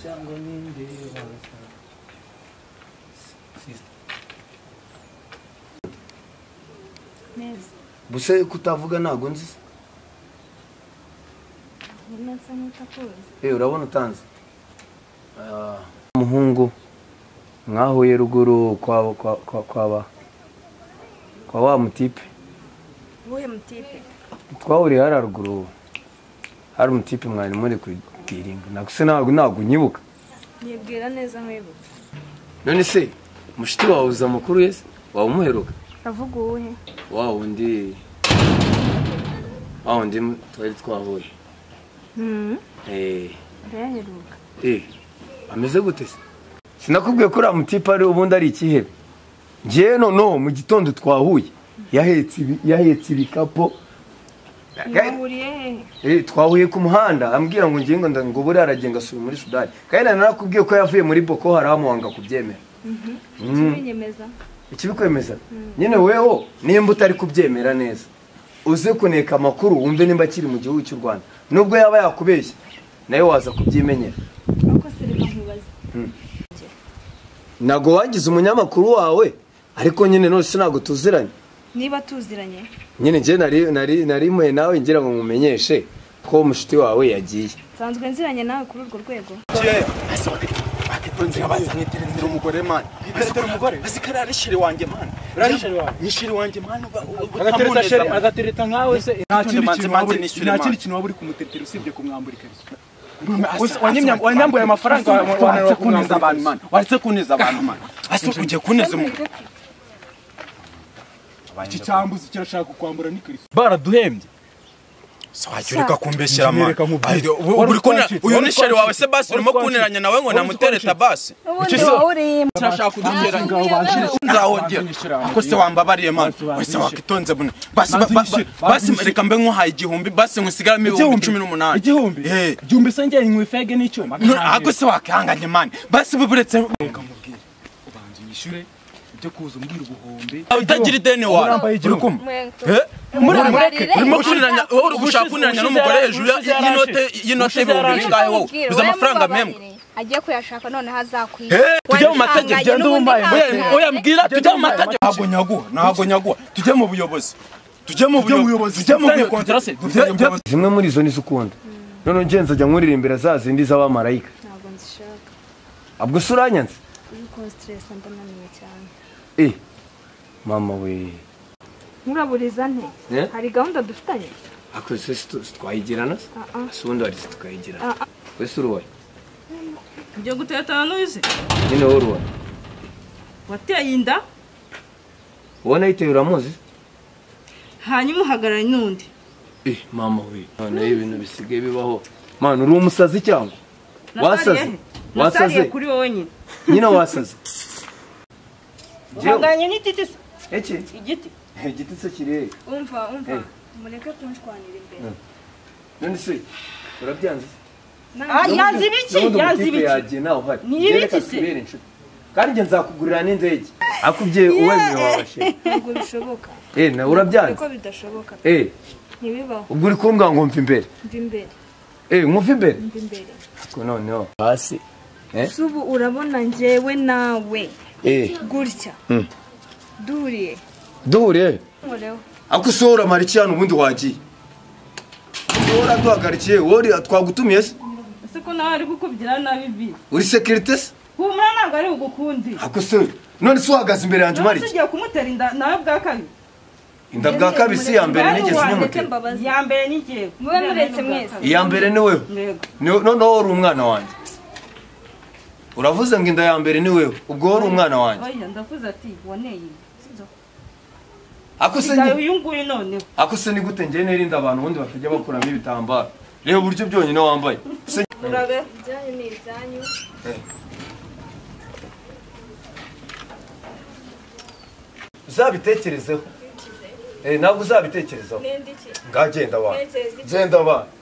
장군님 대왕사 neza Gusa kutavuga ntabwo nzi ubona nsa nk'utakuzi Eh, urabona utanze Ah, umuhungu mwahuye ruguru kwa kwa kwa kwa ba kwa wa mutipe uwuhe mutipe twahuriye hari haruguru hari umutipe mwari muri kwiringa nakuse ntabwo ntabwo unyibuka nibwira neza nkwibuka none se mushiti wawe uza amakuru yese waba umuheruka avuga uwuhe wa wundi wa wundi twari twahuye eh, arayaheruka eh, ameze gute se sinakubwiye ko uriya mutipe ari ubundi ari ikihebe ngewe noneho mu gitondo twahuye yahetse ibi- yahetse ibikapo ntibahuriye hehe Eh, twahuye ku muhanda ambwira ngo ngingo nda- ngo buriya aragenda asubira muri sudani kandi narakubwiye ko yavuye muri boko haramu wanga kubyemera kibinyemeza ikibikwemeza nyine weho nimba utari kubyemera neza uze kuneka amakuru wumve nimba akiri mu gihugu cy'u rwanda nubwo yaba yakubeshya nawe waza kubyimenyera ariko se reka nkubaze ntabwo wangize umunyamakuru wawe ariko nyine nose ntabwo tuziranye niba tuziranye nyine njye nari nari narimuye nawe ngira ngo mumenyeshe ko mushuti wawe yagiye nsanzwe nziranye nawe kuri urwo rwego bakitondera umugore mani bakitondera umugore ese kariya ni shiri wanjye mani Uriya sheri wawe? ni shiri wanjye mani uba- uba- agatereta utamuneza, sheri mani. agatereta nkawe se nta None kindi manzi, kintu manzi waba uri- nishyure nta manzi. kindi kintu waba uri kumutetera usibye kumwambura ikariso Asa- wanyimya- asa- wanyambuye amafaranga, asa- wananira waretse kuneza kumwambura abantu ikariso. mani waretse kuneza abantu mani ase ugiye kuneza umuntu iki cyambuzi kirashaka kwambura n'ikariso se wajya ureka kumbeshyira mani Ntibereka nkubwire. Ari- ubu- Wari uri kuna- utwacitse, uyu wari ni sheri wawe se basi utwacitse, urimo wari kunteranya nawe ngo utwacitse. namutereta basi ubundi wawurimo kirashaka kuduteranya nzahogera ako se wambabariye mani wese wakitonze bune basi ba- ba- ba- basi reka mbe nk'uhaye igihumbi basi ngusigaramo ibihumbi cumi n'umunani igihumbi Eh. igihumbi se njye nywa ifege n'icyuma ako se wakihanganye mani basi buburetse ubanza uyishyure ibyo kuza umbwira ubuhombe utagira ideni wawe Urambaye uri igihumbi. kumva mwenga Eh? Murabarire. urimo kuniranya wowe uri gushaka Ubushize- kuniranya ubushize n'umugore yaraje, hejuru ya- ubushize y'inote yaraje. y'inote Ubushize y'ibihumbi yaraje. bingahe wowe uzi amafaranga mempwe ajye kuyashaka noneho azakwiba Eh, tujye mu mategeko Wabihanganye ugende n'ubundi wumvaye. ntawe Oya, ntawe. oya mbwira tujye mu wumvaye. mategeko ntabwo nyaguha ntabwo nyaguha tujye mu buyobozi tujye mu buyobozi tujye mu Dufitanye buyobozi kontrase, Tujye- dufitanye tujye- zimwe muri izo nizo ukunda noneho ngenzi ajya nkuririmbira za zindi z'abamarayika ntabwo nzishaka ubwo se uranyanze uri konsiteresa ndananiwe cyane eh mama we nturaburiza nte Eh? hari gahunda dufitanye akoze se twayigirana se Ah, ah. si ubundi wari se tukayigirana Ah, ah. wese uruwaye ibyo gutetana n'uzi nyine wowe uruwaye wateye inda wowe nayitewe uramuzi hanyuma uhagararanye n'undi eh mama we noneho ibintu bisigaye bibaho mana uri umusazi cyangwa wasaze wasariye wasaze kuri wowe nyine nyine wasaze Njyewe- uhagararanye n'igiti se iki igiti igiti se kiri umva umva Eh. mureke kunshwanira imbere none se urabyanze se? Ah, yanze ibiki N'ubundi yanze umutipe ibiki yagiye nawe uhari Ni Njyewe reka ibiki se? tubere inshuti kandi njye nzakugurira n'indege akubye uwemewe wabashe ntabwo bishoboka eh nawe urabyanze ariko bidashoboka eh ntibibaho ubwo uri kumbwa ngo mva imbere mva imbere eh nkumva imbere mva imbere ariko noneho hasi eh si ubu urabona njyewe nawe eh gutya duhuriye duhure nkoreho ako si wowe uramara iki hano ubundi wagiye wowe uratuhagarikiye wowe twagutumiye se ese ko nawe ari kukubyira nabi bi uri sekirite se humura ntabwo ari bugukunde ako se none se uhagaze imbere yanjye umara nawe se iki ugiye kumutera inda nawe bwa kabiri inda bwa kabisi ya mbere nigeze mureke nyamutera mbabaze iya mbere ni ngewe Mube muretse mwese. iya mbere ni wewe ntego Ni- noneho wowe uri umwana wanjye uravuze ngo inda ya mbere ni wewe ubwo wowe uri umwana wanjye oya ndavuze ati woneye inda Sinzi aho. ako se Sigaye ni- uyu nguyu noneho ako se ni gute njye nerinda abantu ubundi bakajya bakuramo ibitambaro reba uburyo byonyine wambaye Se- urabe ibyanyu ni ibyanyu uzabitekerezeho Eh, ntabwo uzabitekerezaho n'indiki ngagenda abantu Ntekereza iki? genda abantu